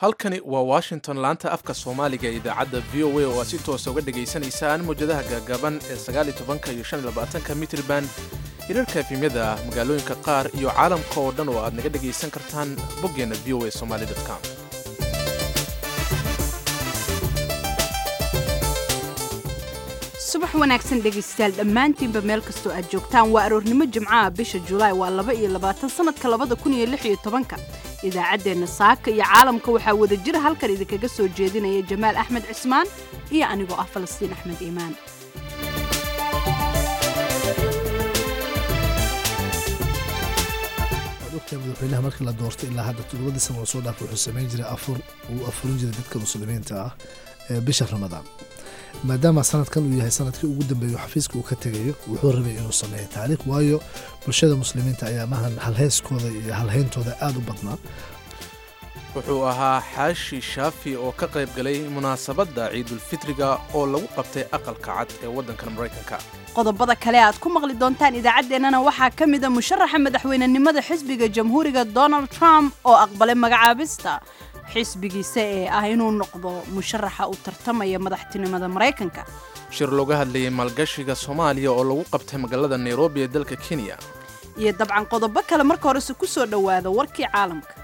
halkani waa washington laanta afka soomaaliga ee idaacadda v o a oo aad si toosa uga dhegaysanaysaan mawjadaha gaagaaban ee sagaaliyo tobanka iyo shan iyo labaatanka mitriban hirarka efimyada magaalooyinka qaar iyo caalamka oo dhan oo aad naga dhegaysan kartaan boggeenna v o a somaly com subax wanaagsan dhegaystayaal dhammaantiinba meel kastoo aad joogtaan waa aroornimo jimcaha bisha julaay waa laba iyo labaatan sanadka labada kun iyo lix iyo tobanka idaacaddeenna saaka iyo caalamka waxaa wada jira halkan idinkaga soo jeedinaya jamaal axmed cismaan iyo anigoo ah falastiin axmed iimaan ogtahay madaxweynaha markii la doortay ilaa hadda toddobadii sana oo soo dhaafay wuxuu samayn jiray afur uu afurin jiray dadka muslimiinta ah ee bisha ramadaan maadaama sanadkan uu yahay sanadkii ugu dambeeyo xafiiska uu ka tegayo wuxuu rabay inuu sameeyo taariikh waayo bulshada muslimiinta ayaa mahan halheyskooda iyo halheyntooda aada u badnaa wuxuu ahaa xaashi shaafi oo ka qayb galay munaasabadda ciidulfitriga oo lagu qabtay aqalka cad ee waddankan maraykanka qodobada kale aad ku maqli doontaan idaacaddeenana waxaa ka mida musharaxa madaxweynenimada xisbiga jamhuuriga donald trump oo aqbalay magacaabista xisbigiisa ee ah inuu noqdo musharaxa u tartamaya madaxtinimada maraykanka shir looga hadlayay maalgashiga soomaaliya oo lagu qabtay magaalada nairobi ee dalka kenya iyo dabcan qodobo kale marka horese ku soo dhowaada warkii caalamka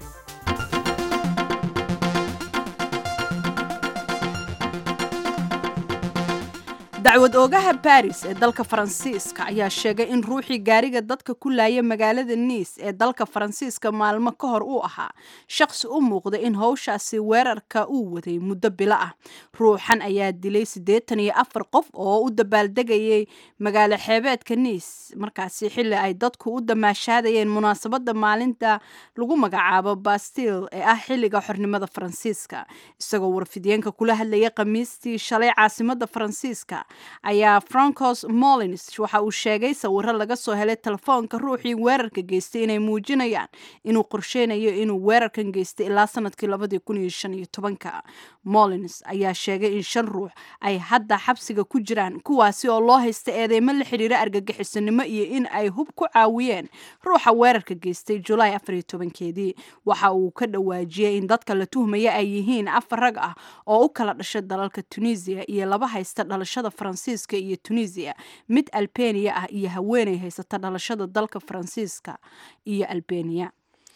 dacwad oogaha baris ee dalka faransiiska ayaa sheegay in ruuxii gaariga dadka ku laaya magaalada niis ee dalka faransiiska maalmo ka hor uu ahaa shaqsi u muuqda in howshaasi weerarka uu waday muddo bilo ah ruuxan ayaa dilay siddeetan iyo afar qof oo u dabaaldegayay magaalo xeebeedka niis markaasi xilli ay dadku u damaashaadayeen munaasabadda maalinta lagu magacaabo bastil ee ah xilliga xornimada faransiiska isagoo warfidyenka kula hadlayay khamiistii shalay caasimada faransiiska ayaa francos molins waxa uu sheegay sawiro laga soo helay telefoonka ruuxii weerarka geystay inay muujinayaan inuu qorsheynayo inuu weerarkan geystay ilaa sanadkii labadii kun iyo shan iyo tobanka molins ayaa sheegay in shan ruux ay hadda xabsiga ku jiraan kuwaasi oo loo haysta eedeymo la xidhiira argagixisanimo iyo in ay hub ku caawiyeen ruuxa weerarka geystay julaay afar iyo tobankeedii waxa uu ka dhawaajiyey in dadka la tuhmaya ay yihiin afar rag ah oo u kala dhashay dalalka tunisiya iyo laba haysta dhalashada faransiiska iyo tunisiya mid albeniya ah iyo haweeney haysata dhalashada dalka faransiiska iyo albeniya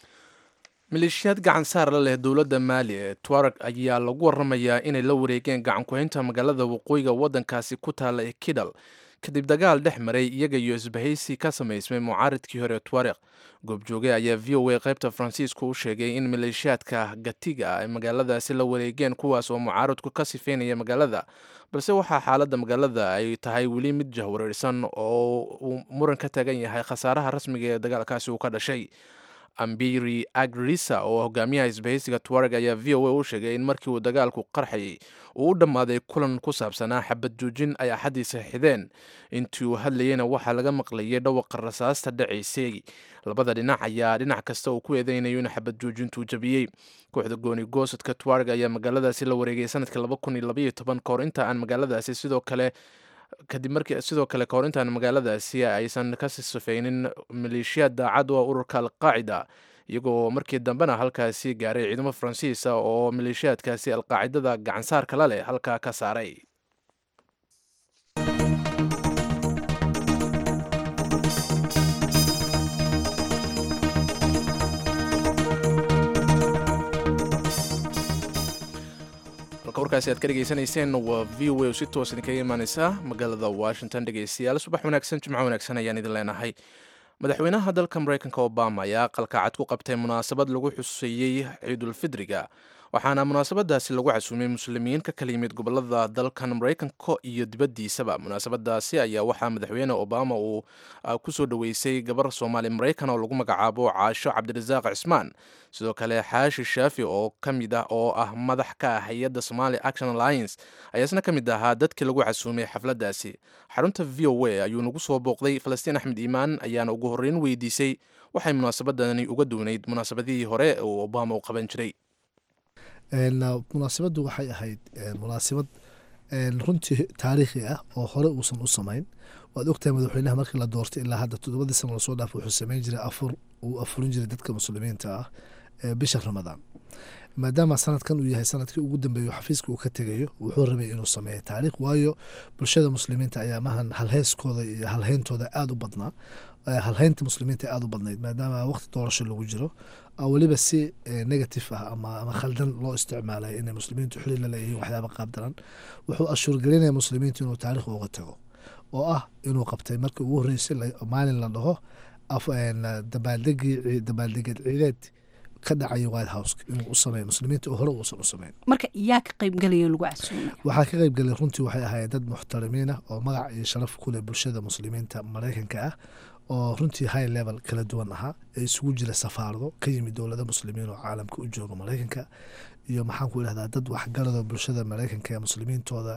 maleeshiyaad gacan saar la leh dowladda maali ee tuareg ayaa lagu waramayaa inay la wareegeen gacan ku-haynta magaalada waqooyiga waddankaasi ku taalla ee kidal kadib dagaal dhex maray iyaga iyo isbahaysi ka samaysmay mucaaridkii hore tuareg goobjooge ayaa v o a qaybta faransiiska u sheegay in maleeshiyaadka gatiga ay magaaladaasi la wareegeen kuwaas oo mucaaridku ka sifeynaya magaalada balse waxaa xaaladda magaalada ay tahay weli mid jahwareersan oo uu muran ka taagan yahay khasaaraha rasmiga ee dagaalkaasi uu ka dhashay ambiri agrisa oo hogaamiyaha isbahaysiga tuareg ayaa v o a u sheegay in markii uu dagaalku qarxayay uu u dhammaaday kulan ku saabsanaa xabad joojin ay axadiisa xideen intii uu hadlayeyna waxaa laga maqlayay dhawaqa rasaasta dhacaysay labada dhinac ayaa dhinac kasta uu ku eedeynayo in xabad joojintuu jabiyey kooxda gooni goosadka tuareg ayaa magaaladaasi la wareegay sanadkii laba kun iyo labaiyo toban kahor inta aan magaaladaasi sidoo kale kadib markii sidoo kale kahor intaan magaaladaasi aysan ka sifeynin maleeshiyaad daacad oo ururka alqaacida iyagoo markii dambena halkaasi gaaray ciidamo faransiisa oo maleeshiyaadkaasi alqaacidada gacansaarka la leh halkaa ka saaray warkaasi aad ka dhegaysanayseen waa v o a oo si toos idinkaga imaaneysa magaalada washington dhegeystayaal subax wanaagsan jimco wanaagsan ayaan idin leenahay madaxweynaha dalka maraykanka obama ayaa aqalka cad ku qabtay munaasabad lagu xuseeyey ciidulfidriga waxaana munaasabadaasi lagu casuumay muslimiin ka kala yimid gobolada dalkan maraykanka iyo dibaddiisaba munaasabadaasi ayaa waxaa madaxweyne obama uu kusoo dhoweysay gabar soomaali maraykan oo lagu magacaabo caasho cabdirasaaq cismaan sidoo kale xaashi shaafi oo ka mid ah oo ah madax ka ah hay-adda somali action alliance ayaa isna ka mid ahaa dadkii lagu casuumay xafladdaasi xarunta v o a ayuu nagu soo booqday falastiin axmed iimaan ayaana ugu horreyn weydiisay waxay munaasabadani uga duwnayd munaasabadihii hore oo obama u qaban jiray munaasabaddu waxay ahayd munaasabad runtii taariikhi ah oo hore uusan u samayn waad ogtahay madaxweynaha markii la doortay ilaa hadda toddobadii sana lasoo dhaafay wuxuu samayn jiray afur uu afurin jiray dadka muslimiinta ah ee bisha ramadaan maadaama sanadkan uu yahay sanadkii ugu dambeeyo xafiiska uu ka tegayo wuxuu rabay inuu sameeyo taariikh waayo bulshada muslimiinta ayaa mahan halheyskooda iyo halheyntooda aada u badnaa halheynta muslimiinta aada u badnayd maadaama waqti doorasho lagu jiro weliba si negative ah ama khaldan loo isticmaalay inay muslimiintu xuli la leeyihiin waxyaaba qaabdaran wuxuu ashuurgelinaya muslimiintu inuu taarikh uga tago oo ah inuu qabtay markii ugu horreysay maalin la dhaho dabaaldegii dabaaldegeed ciideed ka dhacaya white house inuu u sameeyo muslimiinta oo hore uusan u sameyn marka yaa ka qaybgelaya lagu casuumay waxaa ka qaybgelay runtii waxay ahaayeen dad muxtarimiin ah oo magac iyo sharaf ku leh bulshada muslimiinta maraykanka ah oo runtii high level kala duwan ahaa ee isugu jira safaarado ka yimid dowlada muslimiin oo caalamka u jooga maraykanka iyo maxaan ku idhahdaa dad waxgarado bulshada maraykanka ee muslimiintooda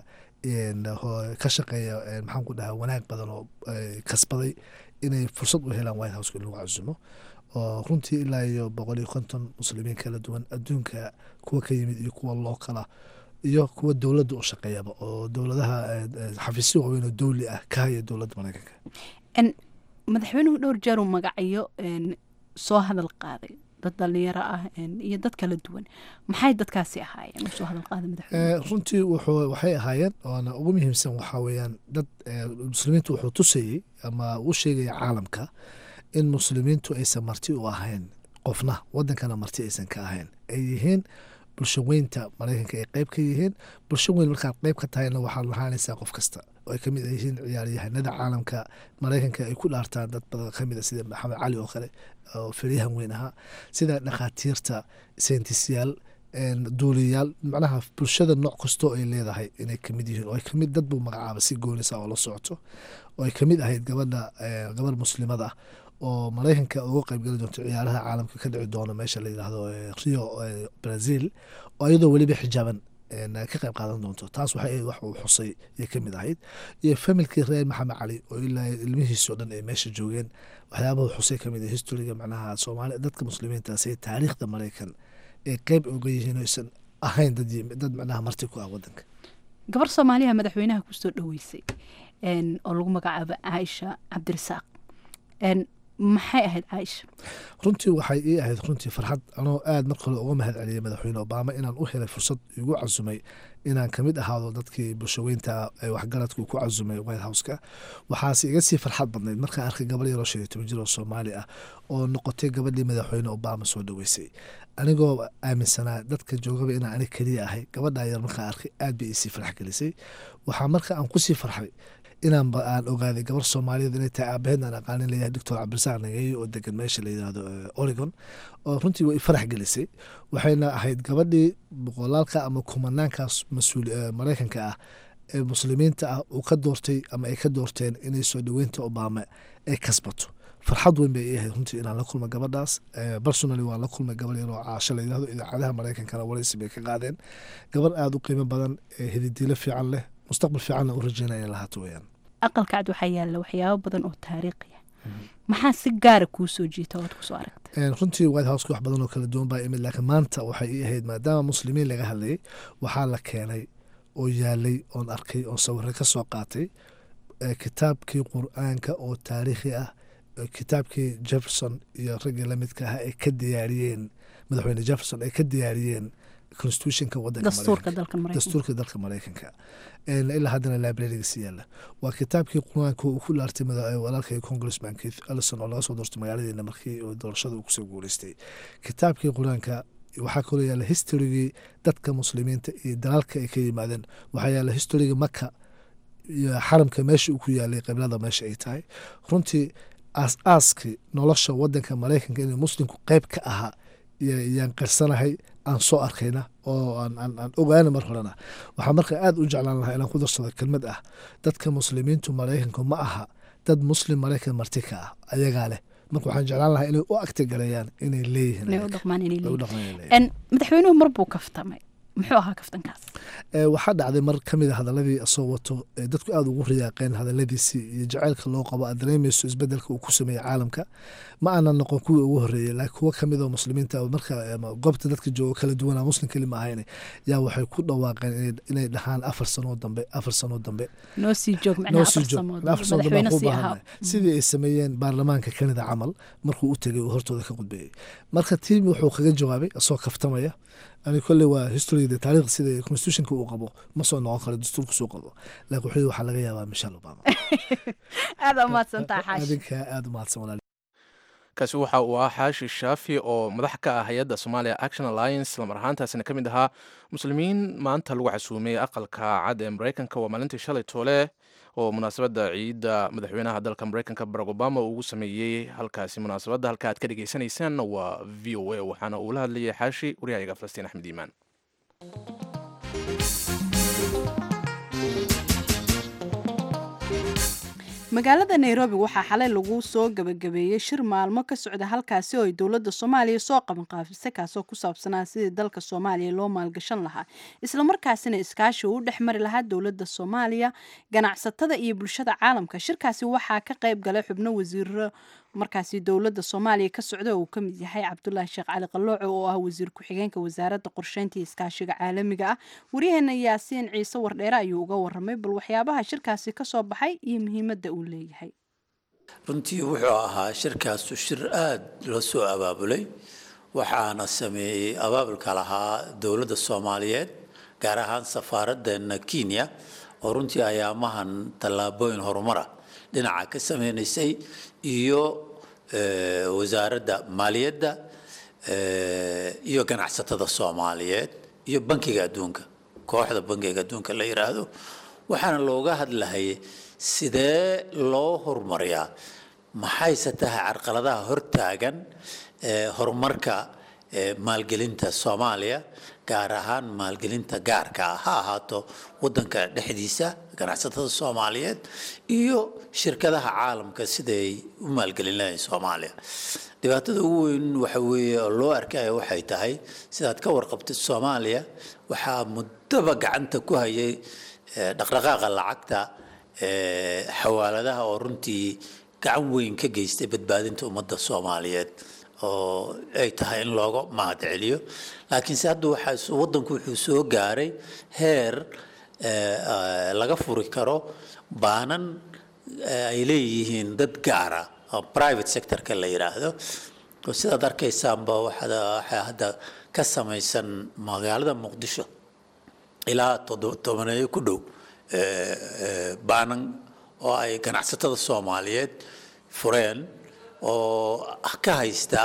ka shaqeeya maxaan ku dhahaa wanaag badan oo kasbaday inay fursad u helaan white house in lagu casumo oo runtii ilaa iyo boqol iyo konton muslimiin kala duwan adduunka kuwa ka yimid iyo kuwa lookala iyo kuwa dowladda u shaqeeyaba oo dowladaha xafiisyo waaweyn oo dowli ah ka haya dowladda maraykanka madaxweynuhu dhowr jeer uu magacayo soo hadal qaaday dad dhalinyaro ah iyo dad kala duwan maxay dadkaasi ahaayeen soo hadal qaaday madaxweyne runtii wuxuu waxay ahaayeen oona ugu muhiimsan waxaa weeyaan dad muslimiintu wuxuu tusayey ama u sheegaya caalamka in muslimiintu aysan marti u ahayn qofna wadankana marti aysan ka ahayn ay yihiin bulsho weynta maraykanka ay qeyb ka yihiin bulsho weyn markaad qeyb ka tahayna waxaad lahaanaysaa qof kasta oo ay kamid yihiin ciyaaryahanada caalamka maraykanka ay ku dhaartaan dad badan kamid a sida maxamed cali oo kale oo feriyahan weyn ahaa sida dhakhaatiirta seentisyaal duuliyaal macnaha bulshada nooc kastoo ay leedahay inay kamid yihiin oo ay kamid dad buu magacaaba si goonisa oo la socoto oo ay kamid ahayd gabadha gabarh muslimada ah oo maraykanka uga qeybgeli doonto ciyaaraha caalamka ka dhici doono meesha la yidhaahdo rio brazil oo iyadoo weliba xijaaban ka qayb qaadan doonto taas waxay ahayd wax uu xusay ayay kamid ahayd iyo familkii reer maxamed cali oo ilaa ilmihiisoo dhan ay meesha joogeen waxyaabahu xusay kamid historiga macnaha soomaali dadka muslimiinta say taariikhda maraykan ay qeyb uga yihiin oysan ahayn dad dad macnaha marti ku ah wadanka gabar soomaaliya madaxweynaha kusoo dhoweysay oo lagu magacaabo caaisha cabdirasaaq maxay ahayd caaisha runtii waxay ii ahayd runtii farxad anoo aad marka hore uga mahad celiyay madaxweyne obama inaan u helay fursad igu casumay inaan kamid ahaado dadkii bulshaweynta waxgaradku ku casumay white houseka waxaase iga sii farxad badnayd markaan arkay gabar yaroo shan iyo toban jir oo soomaali ah oo noqotay gabadhii madaxweyne obama soo dhoweysay anigoo aaminsanaa dadka joogaba inaan anig keliya ahay gabadhaa yar markaan arkay aad bay iisii farx gelisay waxaa marka aan kusii farxay inaan aan ogaaday gabar soomaaliyeed inay tahay aabaheed aan aqaanin leeyahay doctor cabdirasaaq nageeye oo degan meesha la yidhaahdo oregon oo runtii way farax gelisay waxayna ahayd gabadhii boqolaalka ama kumanaankaas mas-uul maraykanka ah ee muslimiinta ah uu ka doortay ama ay ka doorteen inay soo dhoweynta obama ay kasbato farxad weyn bay ii ahayd runtii inaan la kulma gabadhaas personally waan la kulmay gabar yaroo caasho la yidhahdo idaacadaha maraykankana waraysi bay ka qaadeen gabar aada u qiimo badan hididiilo fiican leh mustaqbal fiicanna u rajeynaya lahaato weyaan aqalka cad waxaa yaalla waxyaabo badan oo taariikhi ah maxaa si gaara kuu soo jiita oad kusoo aragtay runtii white houseka wax badan oo kala duwan baa imid laakiin maanta waxay ii ahayd maadaama muslimiin laga hadlayay waxaa la keenay oo yaalay oon arkay oon sawirro ka soo qaatay kitaabkii qur-aanka oo taariikhi ah kitaabkii jefferson iyo raggii lamidka ah ay ka diyaariyeen madaxweyne jefferson ay ka diyaariyeen constitutionka wadandastuurka dalka maraykanka ilaa haddana librarigas yaala waa kitaabkii qur-aanka uu ku laartay walaalkay congressman keith ellison oo laga soo doortay magaaladeena markii doorashada uu kusoo guuleystay kitaabkii qur-aanka waxaa kaloo yaala historygii dadka muslimiinta iyo dalaalka ay ka yimaadeen waxaa yaala historygii maka iyo xaramka meesha uu ku yaalay qiblada meesha ay tahay runtii aas-aaskii nolosha wadanka maraykanka inuu muslimku qeyb ka ahaa yaan qarsanahay aan soo arkayna oo aan ogaana mar horena waxaa marka aada u jeclaan lahaa inaan ku darsado kelmad ah dadka muslimiintu maraykanku ma aha dad muslim maraykan marti ka ah ayagaa leh marka waxaan jeclaan lahaa inay u agtagareeyaan inay leeyihiin madaxweynuhu mar buu kaftamay muxuu ahaa kaftankaas waxaa dhacday mar ka mid a hadaladii asoo wato dadku aada ugu riyaaqeen hadaladiisii iyo jaceylka loo qabo aad dareemayso isbedelka uu ku sameeyey caalamka ma aanan noqon kuwii ugu horeeyey laakiin kuwo kamid oo muslimiinta marka goobta dadka joogo kala duwana muslim keli ma ahayn yaa waxay ku dhawaaqeen inay dhahaan afar sanoo dambe afar sanoo dambe noo sii joog sidii ay sameeyeen baarlamaanka kanada camal markuu u tegay uu hortooda ka qudbeeyey marka tiim wuxuu kaga jawaabay asoo kaftamaya ani kolley waa historyda taariikh sida constitutionka uu qabo ma soo noqon karo dastuurka suu qabo laakiin wuxuu waxaa laga yaabaa michelle obama aada umahadsantaha xaashi adinka aada umahadsan walaal kaasi waxa uu ahaa xaashi shaafi oo madax ka ah hay-adda somalia action alliance lamar ahaantaasina ka mid ahaa muslimiin maanta lagu casuumay aqalka cad ee maraykanka waa maalintii shalay toole oo munaasabadda ciidda madaxweynaha dalka maraykanka barack obama uu ugu sameeyey halkaasi munaasabadda halka aad ka dhegeysaneysaan waa v o a waxaana uu la hadlayay xaashi waryahayaga falastiin axmed iimaan magaalada nairobi waxaa xalay lagu soo gabagabeeyey shir maalmo ka socda halkaasi oo ay dowladda soomaaliya soo qabanqaafisay kaasoo ku saabsanaa sidii dalka soomaaliya loo maalgashan lahaa islamarkaasina iskaashi uu u dhex mari lahaa dowladda soomaaliya ganacsatada iyo bulshada caalamka shirkaasi waxaa ka qayb galay xubno wasiiro markaasi dowladda soomaaliya ka socda oo uu ka mid yahay cabdulaahi sheekh cali qalooco oo ah wasiir ku-xigeenka wasaaradda qorsheynta iyo iskaashiga caalamiga ah waryaheena yaasiin ciise wardheere ayuu uga waramay bal waxyaabaha shirkaasi ka soo baxay iyo muhiimadda uu leeyahay runtii wuxuu ahaa shirkaasu shir aada loo soo abaabulay waxaana sameeyey abaabulka lahaa dowladda soomaaliyeed gaar ahaan safaaraddeena kenya oo runtii ayaamahan tallaabooyin horumara dhinaca ka sameynaysay iyo wasaaradda maaliyadda iyo ganacsatada soomaaliyeed iyo bankiga adduunka kooxda bankiga adduunka la yidhaahdo waxaana looga hadlahayay sidee loo horumariyaa maxayse tahay carqaladaha hortaagan horumarka maalgelinta soomaaliya gaar ahaan maalgelinta gaarka ah ha ahaato wadanka dhexdiisa ganacsatada soomaaliyeed iyo shirkadaha caalamka siday u maalgelin lahayn soomaaliya dhibaatada ugu weyn waxa weeye oo loo arkaya waxay tahay sidaad ka warqabtid soomaaliya waxaa muddaba gacanta ku hayay dhaqdhaqaaqa lacagta xawaaladaha oo runtii gacan weyn ka geystay badbaadinta ummadda soomaaliyeed oo ay tahay in looga mahad celiyo laakiinse hadda waxaa waddanku wuxuu soo gaaray heer laga furi karo baanan ay leeyihiin dad gaara oo private sectorka la yidhaahdo oo sidaad arkaysaanba waxaa hadda ka samaysan magaalada muqdisho ilaa tobaneeyo ku dhow baanan oo ay ganacsatada soomaaliyeed fureen oo ka haysta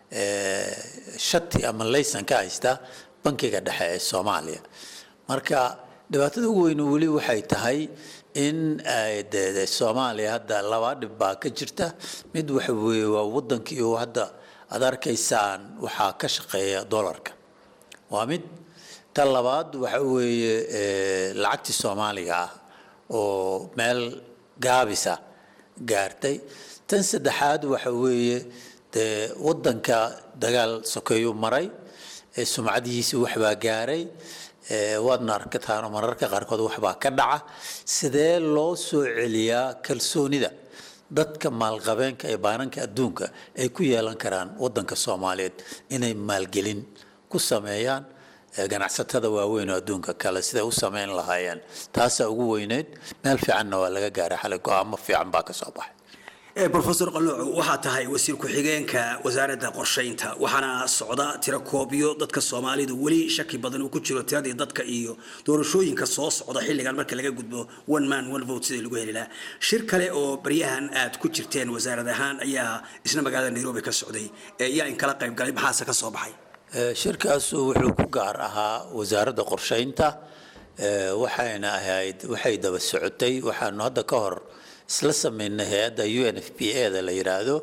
shati ama laysan ka haysta bankiga dhexe ee soomaaliya marka dhibaatada ugu weyne weli waxay tahay in de soomaaliya hadda laba dhib baa ka jirta mid waxa weeye waa wadankii oo hadda aad arkaysaan waxaa ka shaqeeya dollarka waa mid tan labaad waxa weeye lacagtii soomaaliga ah oo meel gaabisa gaartay tan saddexaad waxa weeye dee wadanka dagaal sokeeyuu maray sumcadihiisi waxbaa gaaray waadna arkataano mararka qaarkood waxbaa ka dhaca sidee loo soo celiyaa kalsoonida dadka maalqabeenka ee baananka adduunka ay ku yeelan karaan wadanka soomaaliyeed inay maalgelin ku sameeyaan ganacsatada waaweyn oo adduunka kale siday u sameyn lahaayeen taasaa ugu weyneyd meel fiicanna waa laga gaaray xalay go-aamo fiican baa ka soo baxay rofesor qalooco waxaa tahay wasiir ku-xigeenka wasaaradda qorshaynta waxaana socda tiro koobyo dadka soomaalidu weli shaki badan uu ku jiro tiradii dadka iyo doorashooyinka soo socda xilligan marka laga gudbo one man one vote sidii lagu heli lahaa shir kale oo baryahan aad ku jirteen wasaarad ahaan ayaa isna magaalada nairobi ka socday yaa in kala qayb galay maxaase ka soo baxay shirkaasu wuxuu ku gaar ahaa wasaaradda qorshaynta waxayna ahayd waxay daba socotay waxaanu hadda ka hor isla sameynay hay-adda u n f p a da la yidhaahdo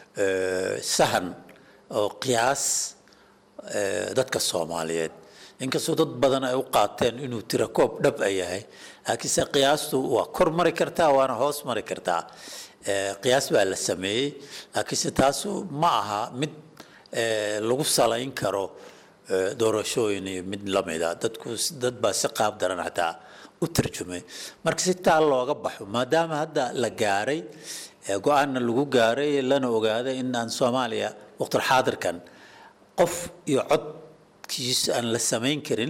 sahan oo qiyaas dadka soomaaliyeed inkastoo dad badan ay u qaateen inuu tirakoob dhab a yahay laakiinse qiyaastu waa kor mari kartaa waana hoos mari kartaa qiyaas baa la sameeyey laakiinse taasu ma aha mid lagu salayn karo doorashooyin iyo mid lamida dadku dad baa si qaab daran xataa u tarjumay marka si taa looga baxo maadaama hadda la gaaray go-aanna lagu gaaray lana ogaaday in aan soomaaliya waqtulxaadirkan qof iyo codkiis aan la samayn karin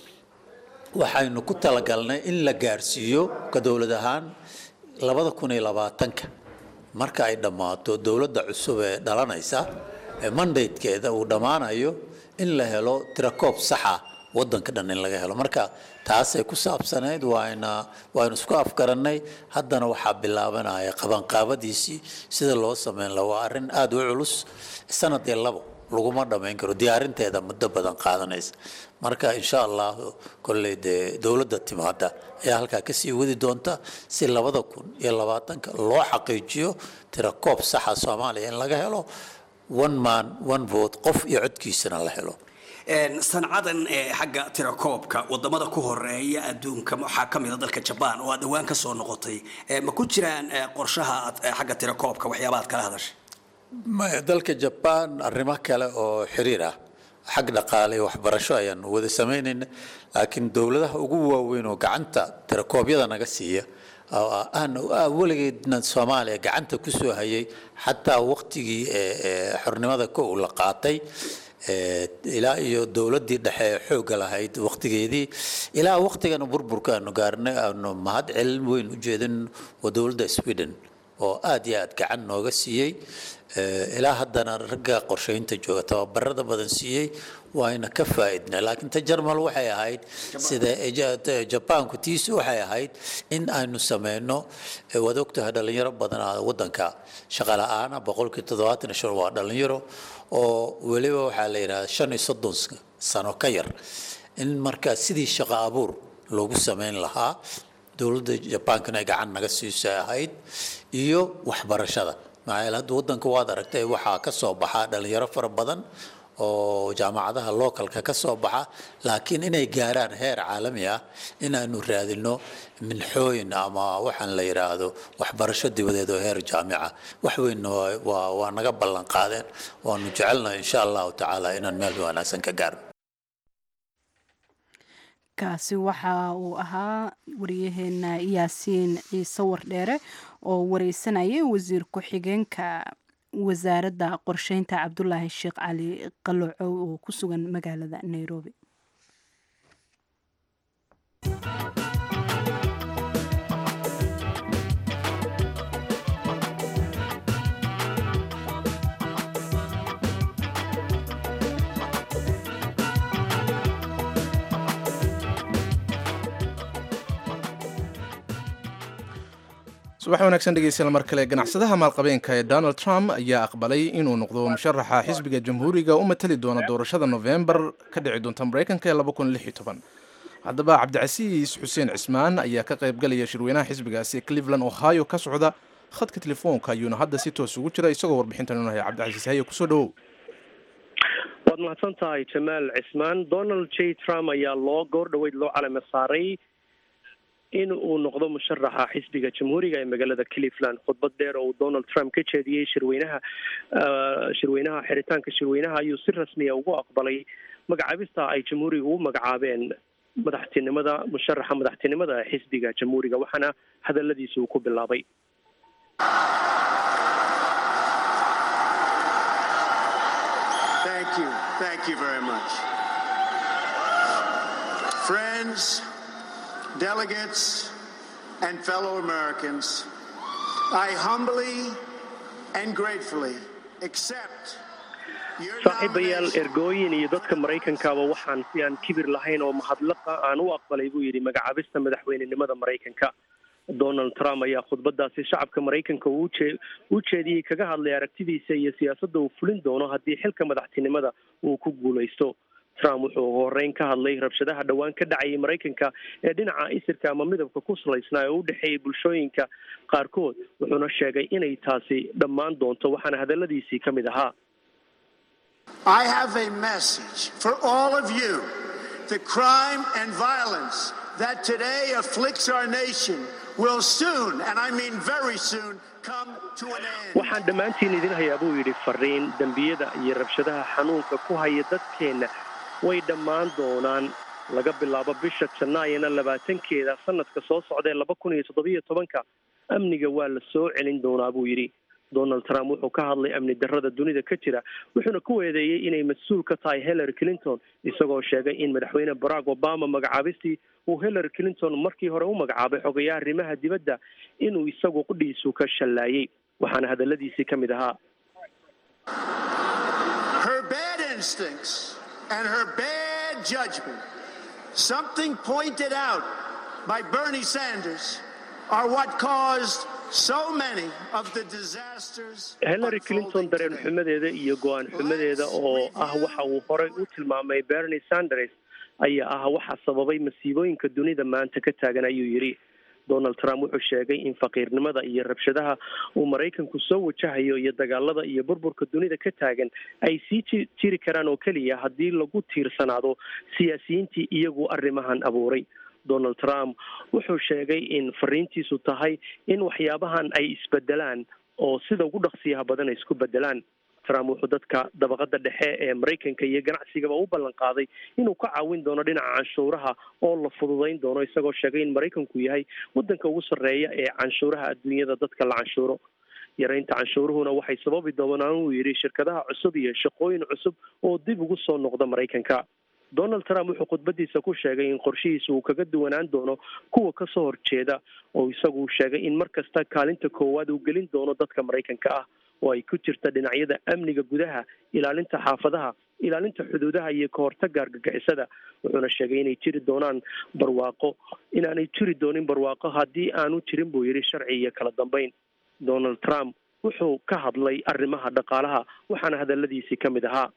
waxaynu ku talagalnay in la gaarsiiyo ka dowlad ahaan labada kun iyo labaatanka marka ay dhammaato dowladda cusub ee dhalanaysa mandatekeeda uu dhammaanayo in la helo tirakoob saxa wadanka dhan in laga helo marka taasay ku saabsanayd waayna waaynu isku afgarannay haddana waxaa bilaabanaya qabanqaabadiisii sida loo sameyn laha waa arrin aada u culus sanad iyo labo laguma dhammayn karo diyaarinteeda muddo badan qaadanaysa marka insha allahu kolley dee dowladda timaada ayaa halkaa kasii wadi doonta si labada kun iyo labaatanka loo xaqiijiyo tirakoob saxa soomaaliya in laga helo one man one vote qof iyo codkiisana la helo sancadan xagga tirakoobka wadamada ku horeeya adduunka waxaa ka mida dalka jabaan oo aad dhawaan ka soo noqotay ma ku jiraan qorshaha xagga tirakoobka waxyaaba aad kala hadashay maya dalka jabaan arrimo kale oo xiriir ah xag dhaqaale iyo waxbarasho ayaan wada samaynayna laakiin dowladaha ugu waaweyn oo gacanta tirakoobyada naga siiya weligeedna soomaaliya gacanta ku soo hayay xataa waqtigii xornimada ko la qaatay ilaa iyo dowladdii dhexe ee xoogga lahayd waqtigeedii ilaa waqtigana burburka aanu gaarnay aanu mahad celin weyn u jeedin waa dowladda sweden oo aada iyo aada gacan nooga siiyey ilaa haddana ragga qorsheynta jooga tababarada badan siiyey waayna ka faa'iidnay laakiin ta jarmal waxay ahayd sida jabaanku tiisi waxay ahayd in aynu sameyno waad ogtahay dhalinyaro badan waddanka shaqa la-aana boqolkii toddobaatan shan waa dhalinyaro oo weliba waxaa la yidhahda shan iyo soddon sano ka yar in markaa sidii shaqo abuur loogu sameyn lahaa dowladda jabaankana ay gacan naga siisay ahayd iyo waxbarashada maxaa yeele hadda waddanka waad aragtay waxaa ka soo baxa dhalinyaro fara badan oo jaamacadaha localka ka soo baxa laakiin inay gaaraan heer caalami ah inaanu raadino minxooyin ama waxaan la yidhaahdo waxbarasho dibadeed oo heer jaamica wax weynna waa waa naga ballan qaadeen waanu jecelnahay insha allahu tacaala inaan meel wanaagsan ka gaarno kaasi waxa uu ahaa wariyaheena yaasiin ciise wardheere oo wareysanayay wasiir ku-xigeenka wasaaradda qorsheynta cabdulaahi sheekh cali qalocow oo ku sugan magaalada nairobi subax wanaagsan dhegeystayaal mar kale ganacsadaha maalqabeenka ee donald trump ayaa aqbalay inuu noqdo musharaxa xisbiga jamhuuriga u matali doona doorashada novembar ka dhici doonta mareykanka ee haddaba cabdicasiis xuseen cismaan ayaa ka qaybgalaya shirweynaha xisbigaasi cleveland ohio ka socda khadka telefoonka ayuuna hadda si toos ugu jira isagoo warbixintan unahaya cabdicasiis haye kusoo dhawow waad mahadsan tahay jamaal cismaan donald j trump ayaa loo goor dhaweyd loo calame saaray in uu noqdo musharaxa xisbiga jamhuuriga ee magaalada cleveland khudbad dheer oo uu donald trump ka jeediyey shirweynaha shirweynaha xiritaanka shirweynaha ayuu si rasmiya ugu aqbalay magacaabista ay jamhuuriga u magacaabeen madaxtinimada musharaxa madaxtinimada xisbiga jamhuuriga waxaana hadaladiisa uu ku bilaabay Thank you. Thank you very much. Friends, delegates, and fellow Americans, I humbly and gratefully accept your saaxiibayaal nomination. ergooyin iyo dadka maraykankaaba waxaan si aan kibir lahayn oo mahadlaqa aan u aqbalay buu yidhi magacaabista madaxweynenimada maraykanka donald trump ayaa khudbadaasi shacabka maraykanka uu jee- u jeediyey kaga hadlay aragtidiisa iyo siyaasadda uu fulin doono haddii xilka madaxtinimada uu ku guulaysto trump wuxuu ugu horreyn ka hadlay rabshadaha dhowaan ka dhacayay maraykanka ee dhinaca isirka ama midabka ku salaysnaa ee u dhexeeyay bulshooyinka qaarkood wuxuuna sheegay inay taasi dhammaan doonto waxaana hadaladiisii ka mid ahaa I have a message for all of you. The crime and violence that today afflicts our nation will soon, and I mean very soon, come to an end. waxaan dhammaantiin idin hayaa buu yidhi fariin dembiyada iyo rabshadaha xanuunka ku haya dadkeenna way dhammaan doonaan laga bilaabo bisha janaayana labaatankeeda sanadka soo socda ee laba kun iyo toddobiyo tobanka amniga waa la soo celin doonaa buu yidhi donald trump wuxuu ka hadlay amni darrada dunida ka jira wuxuuna ku eedeeyey inay mas-uul ka tahay hillary clinton isagoo sheegay in madaxweyne barack obama magacaabistii uu hillary clinton markii hore u magacaabay xogayaha arrimaha dibadda inuu isagu qudhiisu ka shallaayey waxaana hadaladiisii ka mid ahaa Her bad instincts and her bad judgment, something pointed out by Bernie Sanders, are what caused so many of the disasters. hillary clinton dareen xumadeeda iyo go-aan xumadeeda oo ah waxa uu horey u tilmaamay bernie sanders ayaa ah waxa sababay masiibooyinka dunida maanta ka taagan ayuu yidhi donald trump wuxuu sheegay in faqiirnimada iyo rabshadaha uu maraykanku soo wajahayo iyo dagaalada iyo burburka dunida ka taagan ay sii ji- jiri karaan oo keliya haddii lagu tiirsanaado siyaasiyiintii iyagu arrimahan abuuray donald trump wuxuu sheegay in fariintiisu tahay in waxyaabahan ay isbedelaan oo sida ugu dhaqsiyaha badan ay isku bedelaan trump wuxuu dadka dabaqada dhexe ee maraykanka iyo ganacsigaba u ballan qaaday inuu ka caawin doono dhinaca canshuuraha oo la fududayn doono isagoo sheegay in maraykanku yahay wadanka ugu sarreeya ee canshuuraha adduunyada dadka la canshuuro yaraynta canshuuruhuna waxay sababi doonaan uu yidhi shirkadaha cusub iyo shaqooyin cusub oo dib ugu soo noqda maraykanka donald trump wuxuu khudbadiisa ku sheegay in qorshihiisa uu kaga duwanaan doono kuwa kasoo horjeeda oo isagu sheegay in mar kasta kaalinta koowaad uu gelin doono dadka maraykanka ah oo ay ku jirta dhinacyada amniga gudaha ilaalinta xaafadaha ilaalinta xuduudaha iyo kahortaga argagixisada wuxuuna sheegay inay jiri doonaan barwaaqo inaanay jiri doonin barwaaqo haddii aanu jirin buu yidhi sharci iyo kala dambeyn donald trump wuxuu ka hadlay arrimaha dhaqaalaha waxaana hadaladiisii ka mid ahaa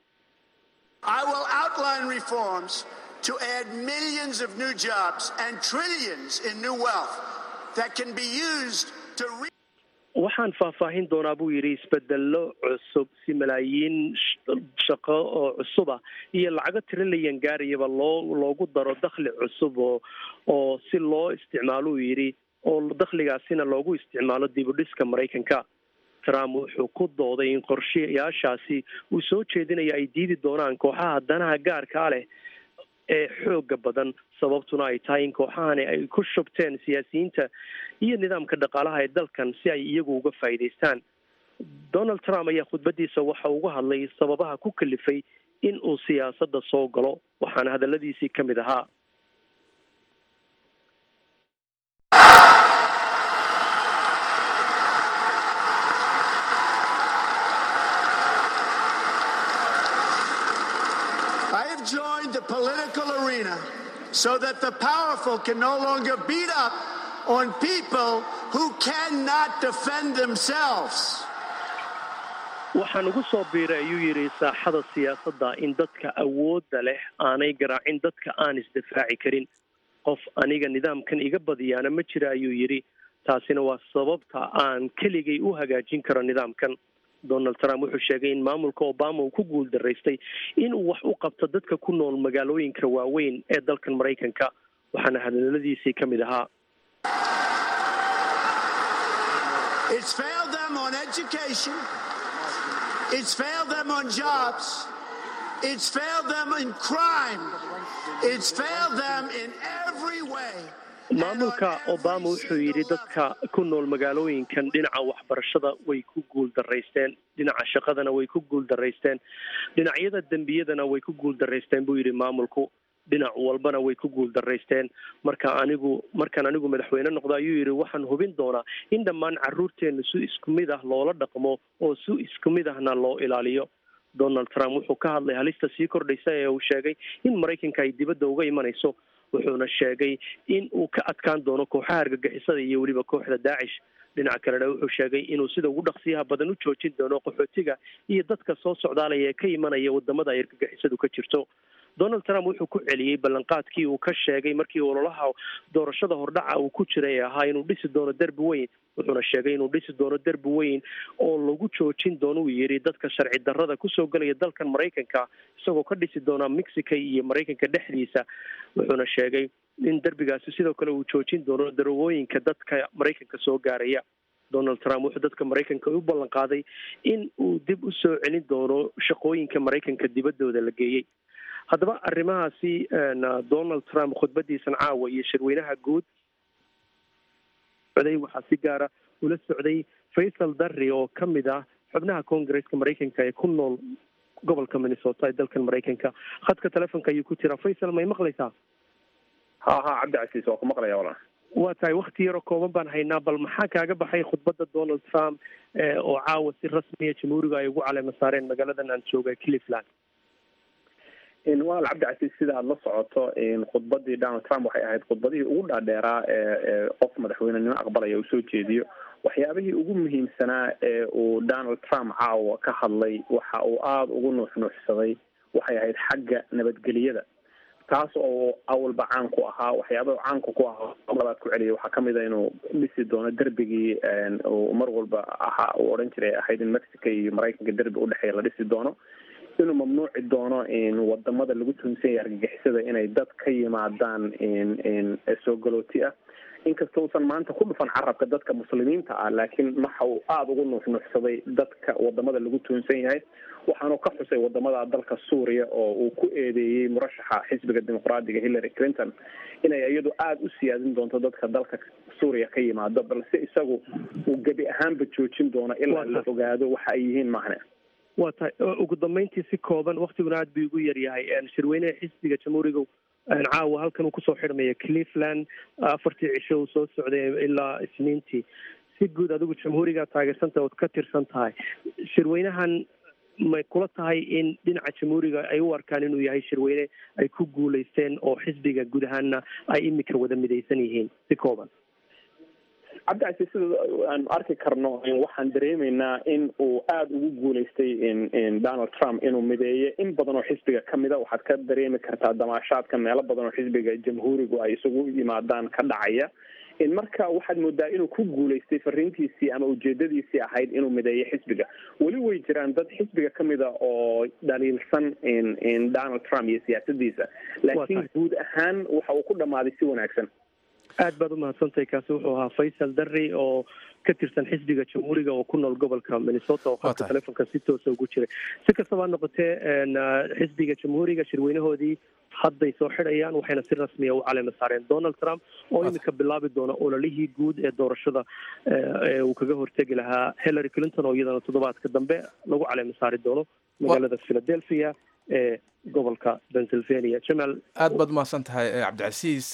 I will outline reforms to add millions of new jobs and trillions in new wealth that can be used to re- waxaan faahfaahin doonaa buu yidhi isbedelo cusub si malaayiin sh- shaqo oo cusuba iyo lacago trilyan gaarayaba loo loogu daro dakhli cusub oo oo si loo isticmaalo uu yidhi oo dakhligaasina loogu isticmaalo dib u dhiska maraykanka trump wuxuu ku dooday in qorshayaashaasi uu soo jeedinayo ay diidi doonaan kooxaha danaha gaarkaa leh ee xooga badan sababtuna ay tahay in kooxahani ay ku shubteen siyaasiyiinta iyo nidaamka dhaqaalaha ee dalkan si ay iyagu uga faa'iidaystaan donald trump ayaa khudbadiisa waxa uga hadlay sababaha ku kalifay in uu siyaasadda soo galo waxaana hadaladiisii ka mid ahaa I have joined the political arena so that the powerful can no longer beat up on people who cannot defend themselves. waxaan ugu soo biiray ayuu yidhi saaxada siyaasadda in dadka awoodda leh aanay garaacin dadka aan isdifaaci karin qof aniga nidaamkan iga badiyaana ma jira ayuu yidhi taasina waa sababta aan keligay u hagaajin karo nidaamkan donald trump wuxuu sheegay in maamulka obama uu ku guul daraystay inuu wax u qabto dadka ku nool magaalooyinka waaweyn ee dalkan maraykanka waxaana hadaladiisii ka mid ahaa It's failed them on education. It's failed them on jobs. It's failed them in crime. It's failed them in every way. maamulka obama wuxuu yidhi dadka ku nool magaalooyinkan dhinaca waxbarashada way ku guul daraysteen dhinaca shaqadana way ku guul daraysteen dhinacyada dembiyadana way ku guul daraysteen buu yidhi maamulku dhinac walbana way ku guul daraysteen marka anigu markaan anigu madaxweyne noqdo ayuu yidhi waxaan hubin doonaa in dhammaan caruurteena si isku mid ah loola dhaqmo oo si isku mid ahna loo ilaaliyo donald trump wuxuu ka hadlay halista sii kordhaysa ee uu sheegay in maraykanka ay dibadda uga imanayso wuxuuna sheegay in uu ka adkaan doono kooxaha argagixisada iyo weliba kooxda daacish dhinaca kalena wuxuu sheegay inuu sida ugu dhaqsiyaha badan u joojin doono qaxootiga iyo dadka soo socdaalaya ee ka imanaya wadamada ay argagixisadu ka jirto donald trump wuxuu ku celiyey ballanqaadkii uu ka sheegay markii ololaha doorashada hordhaca uu ku jiray ee ahaa inuu dhisi doono derbi weyn wuxuuna sheegay inuu dhisi doono derbi weyn oo lagu joojin doono uu yidhi dadka sharci darrada kusoo gelaya dalkan maraykanka isagoo ka dhisi doona mexico iyo maraykanka dhexdiisa wuxuuna sheegay in derbigaasi sidoo kale uu joojin doono darowooyinka dadka maraykanka soo gaaraya donald trump wuxuu dadka maraykanka u ballan qaaday in uu dib u soo celin doono shaqooyinka maraykanka dibaddooda la geeyey haddaba arrimahaasi donald trump khudbadiisan caawa iyo shirweynaha guud socday waxaa si gaara ula socday faysal darri oo ka mid ah xubnaha congaresska maraykanka ee ku nool gobolka minnesota ee dalkan maraykanka khadka telefonka ayuu ku jiraa faysal may maqlaysaa ha ha cabdi casiis waa ku maqlaya walaa waa tahay wakti yaroo kooban baan haynaa bal maxaa kaaga baxay khudbadda donald trump oo caawa si rasmiya jamhuuriga ay ugu caleema saareen magaaladan aan jooga cleveland walaal cabdicasiis sida aada la socoto khudbadii donald trump waxay ahayd khudbadihii ugu dhaadheeraa ee qof madaxweynenimo aqbalaya uu soo jeediyo waxyaabihii ugu muhiimsanaa ee uu donald trump caawa ka hadlay waxa uu aada ugu nuuxnuuxsaday waxay ahayd xagga nabadgeliyada taas oo awalba caan ku ahaa waxyaabaha caanka ku ahaa labaad ku celiyay waxaa kamid a inuu dhisi doono derbigii uu mar walba ahaa uu odhan jiray ahayd in mexico iyo maraykanka derbi udhexeeya la dhisi doono inuu mamnuuci doono wadamada lagu tuhunsan yahay argagixisada inay dad ka yimaadaan soo galooti ah inkasta uusan maanta ku dhufan carabka dadka muslimiinta ah laakiin waxa uu aada ugu nuuxnuuxsaday dadka wadamada lagu tuhunsan yahay waxaanu ka xusay wadamada dalka suuriya oo uu ku eedeeyey murashaxa xisbiga dimuqraadiga hillary clinton inay iyadu aada u siyaadin doonto dadka dalka suuriya ka yimaado balse isagu uu gebi ahaanba joojin doono ilaa la ogaado waxa ay yihiin mahne waa tahay ugu dambeyntii si kooban waktiguna aad buu igu yaryahay shirweynaha xisbiga jamhuuriga caawa halkan uu kusoo xidhmaya cleveland afartii cisho uu soo socday ilaa isniintii si guud adigu jamhuuriga taageersanta ood ka tirsan tahay shirweynahan may kula tahay in dhinaca jamhuuriga ay u arkaan inuu yahay shirweyne ay ku guulaysteen oo xisbiga guud ahaanna ay imika wada midaysan yihiin si kooban cabdicasiis sida aan arki karno waxaan dareemeynaa in uu aada ugu guulaystay donald trump inuu mideeyo in badan oo xisbiga kamida waxaad ka dareemi kartaa damaashaadka meelo badan oo xisbiga jamhuurigu ay isugu yimaadaan ka dhacaya marka waxaad moodaa inuu ku guulaystay fariintiisii ama ujeedadiisii ahayd inuu mideeyo xisbiga weli way jiraan dad xisbiga kamida oo dhaliilsan donald trump iyo siyaasadiisa laakiin guud ahaan waxa uu ku dhamaaday si wanaagsan aad baad umahadsantahay kaasi wuxuu ahaa faysal darri oo ka tirsan xisbiga jamhuuriga oo ku nool gobolka minnesota oo khadka telefonka si toosa ugu jiray si kastaba ha noqotee xisbiga jamhuuriga shirweynahoodii hadday soo xidhayaan waxayna si rasmiya u caleema saareen donald trump oo imika bilaabi doona ololihii guud ee doorashada uu kaga hortegi lahaa hillary clinton oo iyadana toddobaadka dambe lagu caleema saari doono magaalada philadelphia ee gobolka pennsylvania jamaal aad baad umahadsan tahay cabdicasiis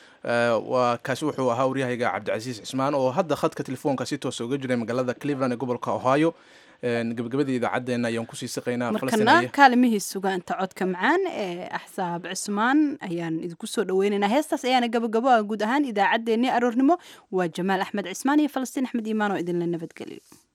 waa kaasi wuxuu ahaa waryahayga cabdicasiis cismaan oo hadda khadka telefoonka si toosa uga jiray magaalada cleveland ee gobolka ohio gabagabadii idaacaddeenna ayaan kusii siqaynaa markana kaalimihii sugaanta codka macaan ee axsaab cismaan ayaan idinku soo dhaweynaynaa heestaas ayaana gabagabo ah guud ahaan idaacaddeenii aroornimo waa jamaal axmed cismaan iyo falastiin axmed iimaan oo idinla nabadgeliyo